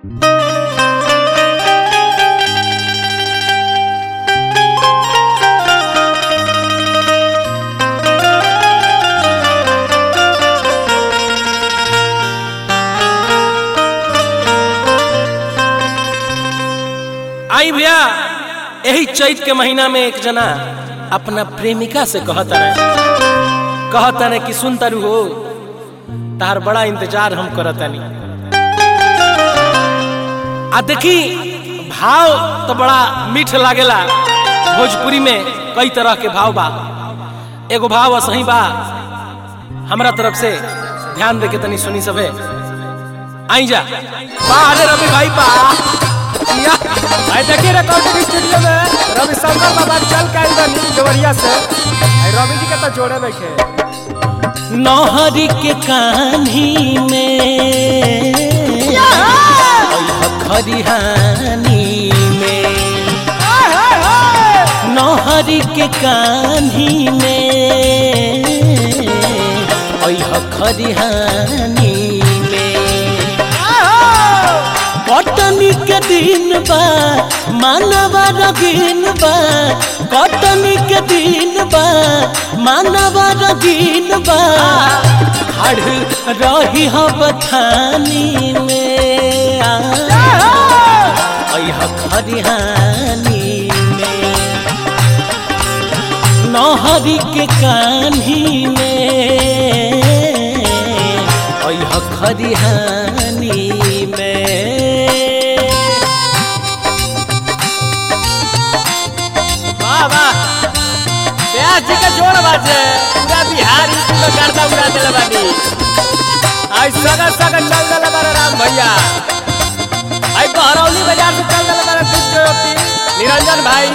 आई भैया यही चैत के महीना में एक जना अपना प्रेमिका से कहता रहे कहता रहे कि सुन तारू हो तार बड़ा इंतजार हम करतानी आ देखी भाव तो बड़ा मीठ लागेला भोजपुरी में कई तरह के भाव बा एगो भाव सही बा हमरा तरफ से ध्यान दे के तनी सुनी सबे आई जा बा अरे रवि भाई बा या आई देखिए रिकॉर्डिंग स्टूडियो में रवि शंकर बाबा चल के आइल बानी देवरिया से आई रवि जी के तो जोड़े बैठे नौहरी के कान्ही में खरिहानी में नौहरी के कान्ही में अह खरिहानी में कटनी के दिन बा मानवा रगीन बा कटनी के दिन बा मानवा रगीन बा हड़ रही हो बथानी में अह खरिहानी में नौहरी के कान्ही में अह खरिहानी में वाह वाह ब्यास जी के जोड़ बाजे पूरा बिहार यूपी में गर्दा उड़ा देले बानी आई सगा सगा चल देले बारे राम भैया आई बहरौली बाजार से चल देले बारे दूध ज्योति निरंजन भाई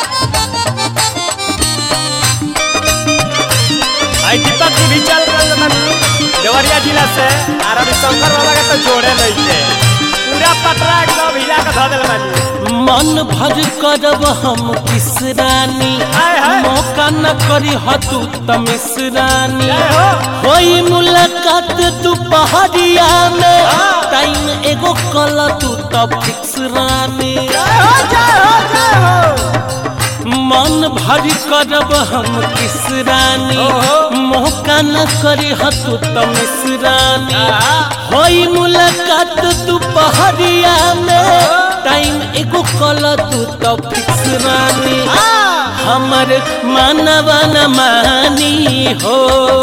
आई दीपक जी भी चल रहे बानी देवरिया जिला से और अभी शंकर बाबा के तो जोड़े नहीं थे पूरा पटरा एकदम हिला के धो देले बानी मन भर करब हम किस रानी हाय, हाय। मौका न करी हतू तमिस रानी जय हो। होई मुलाकात तू पहाड़िया में टाइम एगो कल तू तो फिक्स रानी जय हो जय हो जय हो मन भर करब हम किस रानी ओहो। मौका न करी हतू तमिस रानी होई मुलाकात तू पहाड़िया में टाइम एगो कल तू तो फिक्स रानी हमर मानवा न मानी हो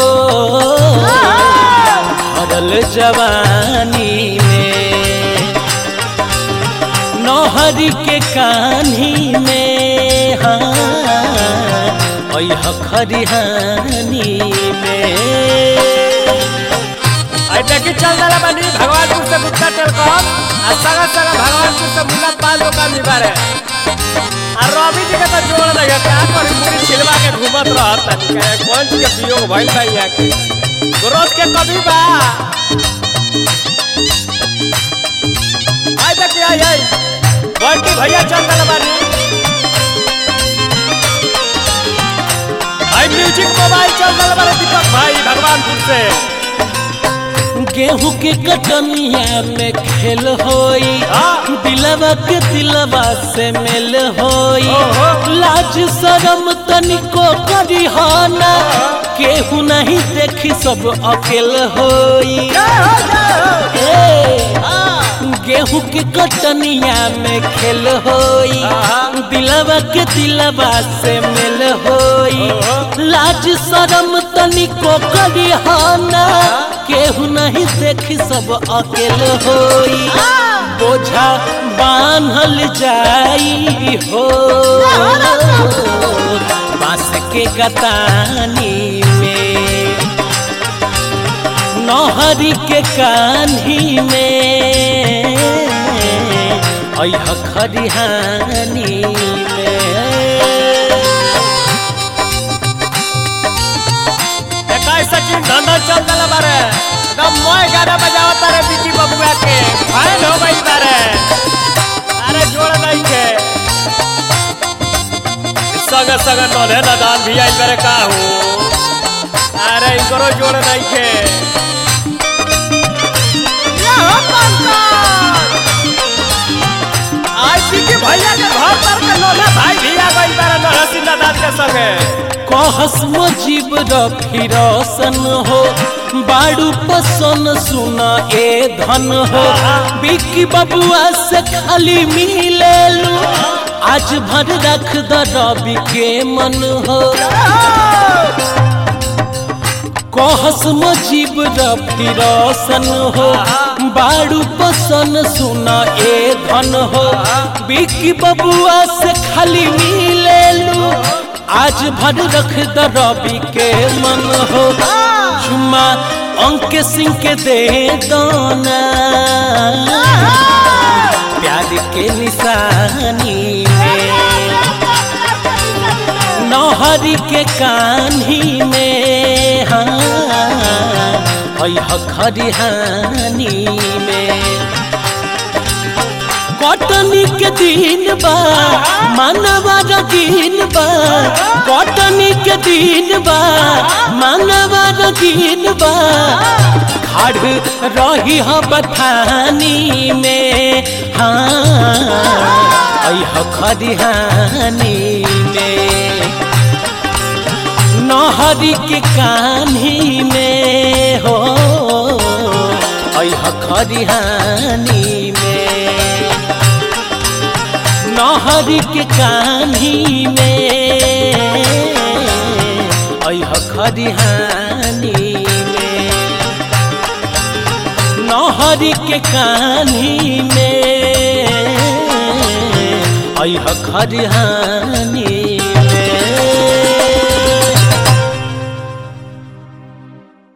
भरल जवानी में नौहरी के कान्ही में हाँ अह खरिहानी में आई देखी चल जाला बानी भगवानपुर से गुप्ता टेलकॉम आ सगा सगा भगवानपुर से मुन्ना पाल दुकान भी बारे आ रवि जी के तो जोड़ लगे का पर पूरी छिलवा के घूमत रहत तनी के कौन चीज के वियोग भइल बा यहाँ के ग्रोथ के कभी बा आई देखी आई आई बंटी भैया चल जाला बानी आई म्यूजिक मोबाइल चल जाला बारे दीपक भाई भगवानपुर से गेहूं के कटनिया में खेल होई हाँ। दिलवा के दिलवा से मेल होई ओहो। लाज शरम तनिको करी ना केहू नहीं देखी सब अकेल होई जय हो जय हो ए, हाँ। गेहूं के कटनिया में खेल होई हाँ। दिलवा के दिलवा से मेल होई ओहो। लाज शरम तनिको करी ना केहू नहीं देखी सब अकेल होई बोझा बांधल जाई हो बांस के गतानी में नौहरी के कान्ही में अह खरिहानी में इक्कीस सचिन धंधा चल दिला बारे एकदम मोय गाना बजावत तारे बिकी बबुआ के फाइन हो गई बारे अरे जोड़ नहीं के संग संग नोले नदान भी आई बारे का हो अरे इनको जोड़ नहीं के के कहस मुजीब रफी रोशन हो बाड़ू पसन सुन ए धन हो बिकी बबुआ से खाली मिलेलू आज भर रख द रवि के मन हो कहस मुजीब रफी रोशन हो बाड़ू पसन सुन ए धन हो बिकी बबुआ से खाली मिलेलू आज भर रख द रवि के मन हो चुम्मा अंक सिंह के दे दोना प्यार के निशानी में नौहरी के कान्ही में हाँ खरिहानी में कटनी के दिन बा मानवा रगीन बा कटनी के दिन बा मानवा रगीन बा खड़ रही ह बथानी में हाँ अह खरिहानी में नहरी के कान्ही में हो अह खरिहानी में नहरी के कान्ही में अह खरिहानी में नहरी के कान्ही में अह खरिहानी